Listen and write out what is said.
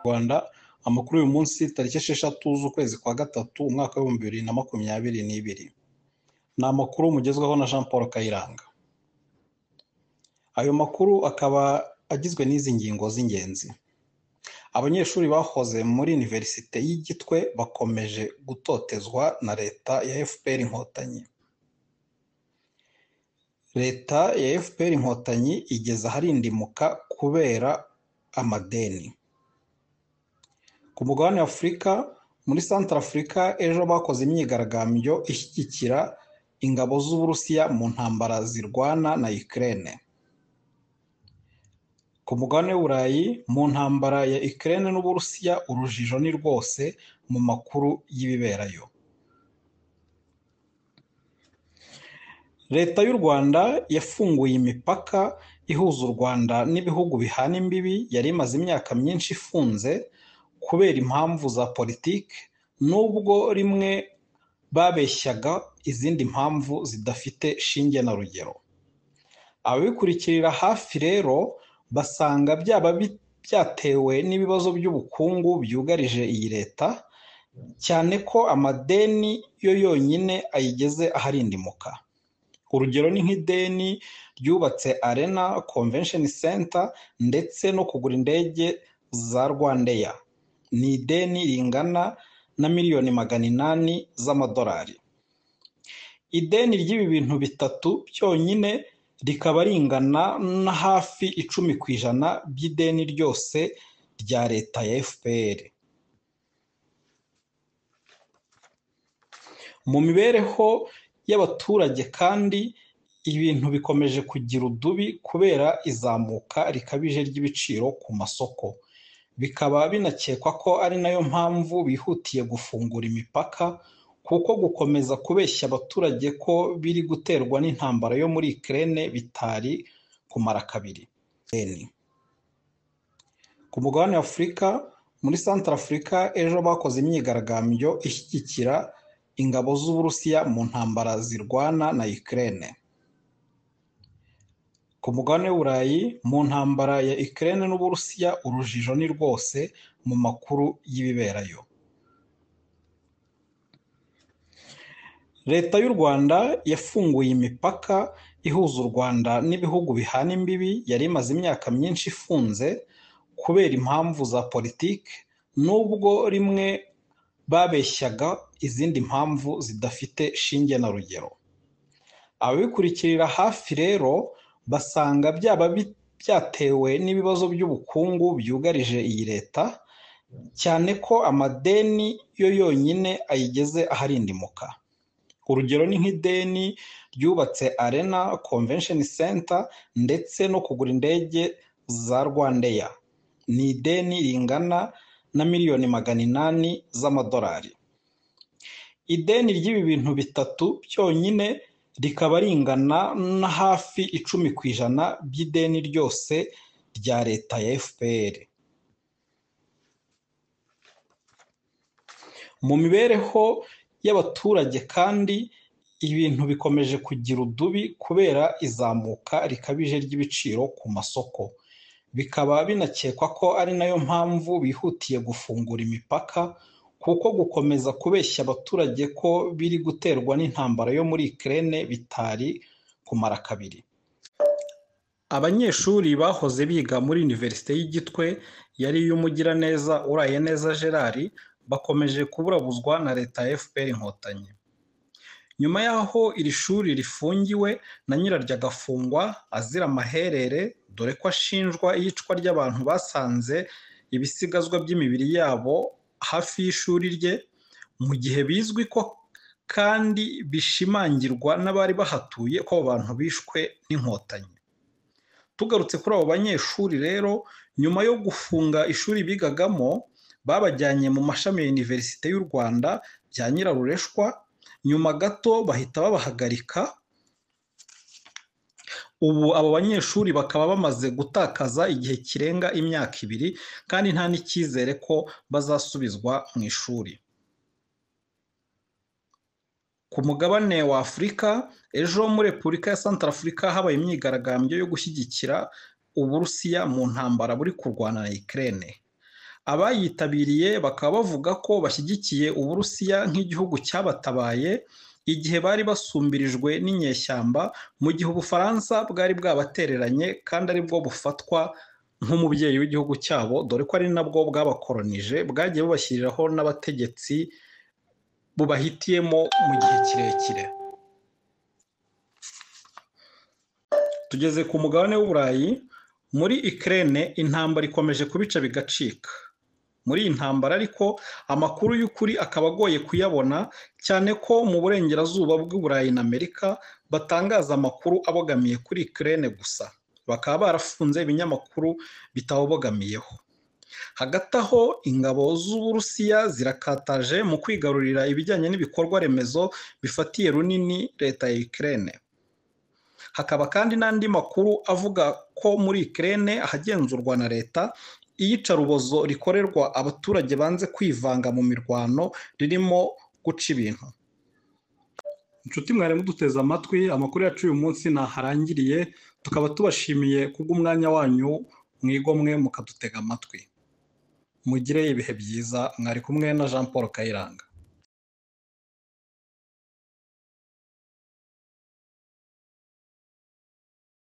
Rwanda amakuru y'uyu munsi tariki esheshatu z'ukwezi kwa gatatu umwaka w'ibihumbi bibiri na makumyabiri n'ibiri ni amakuru mugezweho na jean paul kayiranga ayo makuru akaba agizwe n'izi ngingo z'ingenzi abanyeshuri bahoze muri univerisite y'igitwe bakomeje gutotezwa na leta ya fpr inkotanyi leta ya fpr inkotanyi igeze aharindimuka kubera amadeni ku mugabane afurika muri santara afurika ejo bakoze imyigaragambyo ishyigikira ingabo z'uburusiya mu ntambara zirwana na ukraine ku mugabane w'uburayi mu ntambara ya ukraine n'uburusiya urujijo ni rwose mu makuru y'ibiberayo leta y'u rwanda yafunguye imipaka ihuza u rwanda n'ibihugu bihana imbibi yari imaze imyaka myinshi ifunze kubera impamvu za politiki nubwo rimwe babeshyaga izindi mpamvu zidafite shinge na rugero ababikurikirira hafi rero basanga byaba byatewe n'ibibazo by'ubukungu byugarije iyi leta cyane ko amadeni yo yonyine ayigeze aharindimuka urugero ni nk'ideni ryubatse arena convention center ndetse no kugura indege za rwandeya ni ideni ringana na miliyoni magana inani z'amadolari ideni ry'ibi bintu bitatu byonyine rikaba ringana na hafi icumi ku ijana by'ideni ryose rya leta ya fpr mu mibereho y'abaturage kandi ibintu bikomeje kugira udubi kubera izamuka rikabije ry'ibiciro ku masoko bikaba binakekwa ko ari nayo mpamvu bihutiye gufungura imipaka kuko gukomeza kubeshya abaturage ko biri guterwa n'intambara yo muri ikirere bitari kumara kabiri ku mugabane wa afurika muri santara afurika ejo bakoze imyigaragambyo ishyigikira ingabo z'uburusiya mu ntambara zirwana na ikirere ku mugabane w'uburayi mu ntambara ya ikirere n'uburusiya urujijo ni rwose mu makuru y'ibiberayo leta y'u rwanda yafunguye imipaka ihuza u rwanda n'ibihugu bihana imbibi yari imaze imyaka myinshi ifunze kubera impamvu za politiki nubwo rimwe babeshyaga izindi mpamvu zidafite shinge na rugero ababikurikirira hafi rero basanga byaba byatewe n'ibibazo by'ubukungu byugarije iyi leta cyane ko amadeni yo yonyine ayigeze aharindimuka urugero ni nk'ideni ryubatse arena convention center ndetse no kugura indege za rwandeya ni ideni ringana na miliyoni magana inani z'amadolari ideni ry'ibi bintu bitatu byonyine rikaba ringana na hafi icumi ku ijana by'ideni ryose rya leta ya fpr mu mibereho y'abaturage kandi ibintu bikomeje kugira udubi kubera izamuka rikabije ry'ibiciro ku masoko bikaba binakekwa ko ari nayo mpamvu bihutiye gufungura imipaka kuko gukomeza kubeshya abaturage ko biri guterwa n'intambara yo muri ikirere bitari kumara kabiri abanyeshuri bahoze biga muri univerisite y'igitwe yari iy'umugiraneza uraye neza gerard bakomeje kuburabuzwa na leta ya fpr inkotanyi nyuma y'aho iri shuri rifungiwe na nyiraryo agafungwa azira amaherere dore ko ashinjwa iyicwa ry'abantu basanze ibisigazwa by'imibiri yabo hafi y'ishuri rye mu gihe bizwi ko kandi bishimangirwa n'abari bahatuye ko abo bantu bishwe n'inkotanyi tugarutse kuri abo banyeshuri rero nyuma yo gufunga ishuri bigagamo babajyanye mu mashami ya univerisite y'u rwanda bya nyirarureshwa nyuma gato bahita babahagarika ubu abo banyeshuri bakaba bamaze gutakaza igihe kirenga imyaka ibiri kandi nta n'icyizere ko bazasubizwa mu ishuri ku mugabane wa afurika ejo muri repubulika ya santara afurika habaye imyigaragambyo yo gushyigikira uburusiya mu ntambara buri kurwana na ikirere abayitabiriye bakaba bavuga ko bashyigikiye uburusiya nk'igihugu cyabatabaye igihe bari basumbirijwe n'inyeshyamba mu gihe ubufaransa bwari bwabatereranye kandi aribwo bufatwa nk'umubyeyi w'igihugu cyabo dore ko ari nabwo bwabakoronije bwagiye bubashyiriraho n'abategetsi bubahitiyemo mu gihe kirekire tugeze ku mugabane w'uburayi muri ikirere intambara ikomeje kubica bigacika muri iyi ntambara ariko amakuru y'ukuri akaba agoye kuyabona cyane ko mu burengerazuba bw'uburayi na amerika batangaza amakuru abogamiye kuri ikirere gusa bakaba barafunze ibinyamakuru bitabogamiyeho hagati aho ingabo z'uburusiya zirakataje mu kwigarurira ibijyanye n'ibikorwa remezo bifatiye runini leta ya ikirere hakaba kandi n'andi makuru avuga ko muri ikirere ahagenzurwa na leta iyicarubozo rikorerwa abaturage banze kwivanga mu mirwano ririmo guca ibintu inshuti mwari muduteze amatwi amakuru yacu uyu munsi ntaharangiriye tukaba tubashimiye kubw'umwanya wanyu mwigomwe mukadutega amatwi mugire ibihe byiza mwari kumwe na jean paul kayiranga